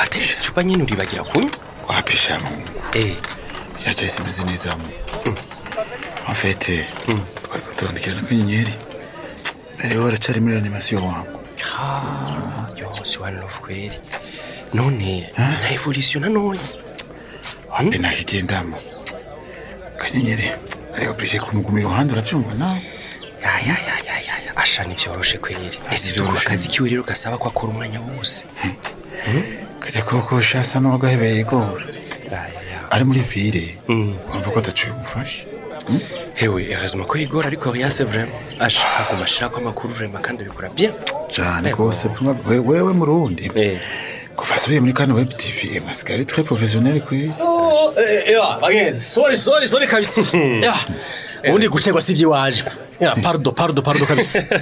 wateretse icupa nyine uribagira kunywa wapisha mu eh byacaye simeze neza mu afete twari ko turandikirana akanyenyeri merewe aracari muri animasiyo wangu ha yose one love kweli none na evolution nanone wapi nakigendamo akanyenyeri ari oblige kumuguma iruhande uravyumva nawe ya ya ya ya ya ya asha nivyoroshe kweli ese ivyo Ntivyoroshe. akazi kiwe rero gasaba ko akora umwanya wose kajya kokosha asa n'uwagahebeye igora Ya, ya, ya. ari muri vire Mm. urumva ko ataciye umufasha hewe erazima ko igora ariko yase vraiment asha aguma ashirako amakuru vraiment kandi abikora bien cane Ego. rwose puma- we- wewe murundi eh kuva asubiye muri kano web tv asigaye ari très professionnel kweli Oh, eh, ewa bagenzi sorry sorry sorry kabisa ya ubundi gucerwa si iby'iwaje ya pardo pardo pardo kabisa